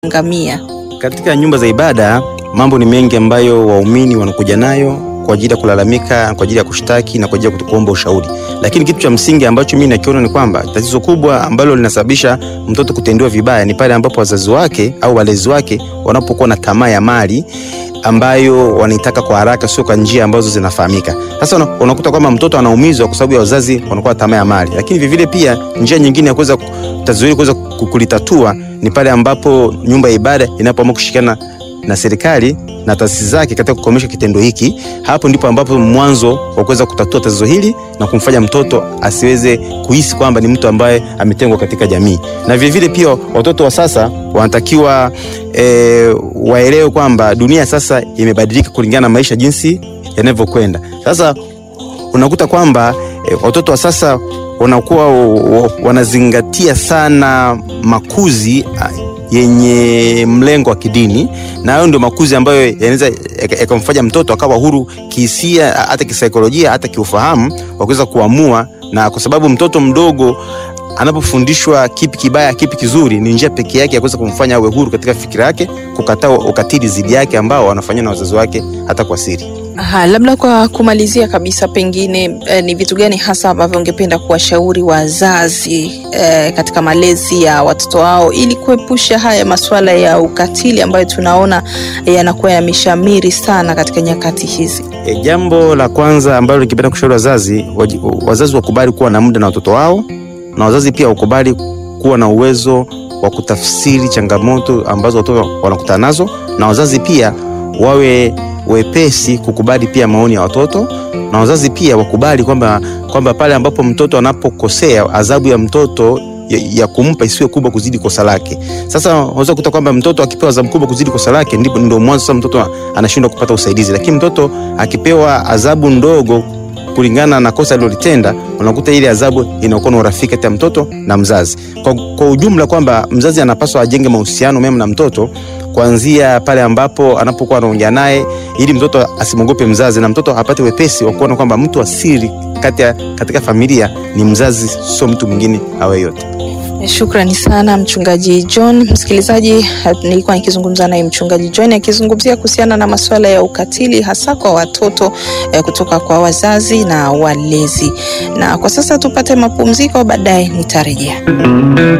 ngamia. Katika nyumba za ibada mambo ni mengi ambayo waumini wanakuja nayo kwa ajili ya kulalamika, kwa ajili ya kushtaki na kwa ajili ya kuomba ushauri. Lakini kitu cha msingi ambacho mimi nakiona ni kwamba tatizo kubwa ambalo linasababisha mtoto kutendewa vibaya ni pale ambapo wazazi wake au walezi wake wanapokuwa na tamaa ya mali ambayo wanaitaka kwa haraka, sio kwa njia ambazo zinafahamika. Sasa una- unakuta kwamba mtoto anaumizwa kwa sababu ya wazazi wanakuwa na tamaa ya mali. Lakini vivile pia njia nyingine ya kuweza tatizo hili kuweza ku- kulitatua ni pale ambapo nyumba ya ibada inapoamua kushirikiana na serikali na taasisi zake katika kukomesha kitendo hiki. Hapo ndipo ambapo mwanzo wa kuweza kutatua tatizo hili na kumfanya mtoto asiweze kuhisi kwamba ni mtu ambaye ametengwa katika jamii. Na vilevile pia watoto wa sasa wanatakiwa e, waelewe kwamba dunia sasa imebadilika kulingana na maisha jinsi yanavyokwenda. Sasa unakuta kwamba e, watoto wa sasa wanakuwa o- o- wanazingatia sana makuzi a, yenye mlengo wa kidini, na hayo ndio makuzi ambayo yanaweza yaka- yakamfanya mtoto akawa huru kihisia, a- hata kisaikolojia, hata kiufahamu wa kuweza kuamua, na kwa sababu mtoto mdogo anapofundishwa kipi kibaya kipi kizuri, ni njia pekee yake ya kuweza kumfanya awe huru katika fikira yake, kukataa ukatili dhidi yake ambao wanafanywa na wazazi wake hata kwa siri. Aha, labda kwa kumalizia kabisa, pengine eh, ni vitu gani hasa ambavyo ungependa kuwashauri wazazi eh, katika malezi ya watoto wao ili kuepusha haya masuala ya ukatili ambayo tunaona eh, yanakuwa yameshamiri sana katika nyakati hizi? E, jambo la kwanza ambalo nikipenda kushauri wazazi, waji- wazazi wakubali kuwa na muda na watoto wao, na wazazi pia wakubali kuwa na uwezo wa kutafsiri changamoto ambazo watoto wanakutana nazo, na wazazi pia wawe wepesi kukubali pia maoni ya watoto, na wazazi pia wakubali kwamba kwamba pale ambapo mtoto anapokosea adhabu ya mtoto ya, ya kumpa isiwe kubwa kuzidi kosa lake. Sasa unaweza kukuta kwamba mtoto akipewa adhabu kubwa kuzidi kosa lake, ndipo ndio mwanzo sasa mtoto anashindwa kupata usaidizi, lakini mtoto akipewa adhabu ndogo kulingana na kosa alilolitenda, unakuta ile adhabu inakuwa na urafiki kati ya mtoto na mzazi. Kwa, kwa ujumla kwamba mzazi anapaswa ajenge mahusiano mema na mtoto kuanzia pale ambapo anapokuwa anaongea naye, ili mtoto asimwogope mzazi na mtoto apate wepesi wa kuona kwamba mtu wa siri kati ya katika familia ni mzazi, sio mtu mwingine awe yote. Shukrani sana mchungaji John. Msikilizaji, nilikuwa nikizungumza naye mchungaji John akizungumzia kuhusiana na masuala ya ukatili hasa kwa watoto eh, kutoka kwa wazazi na walezi. Na kwa sasa tupate mapumziko, baadaye nitarejea.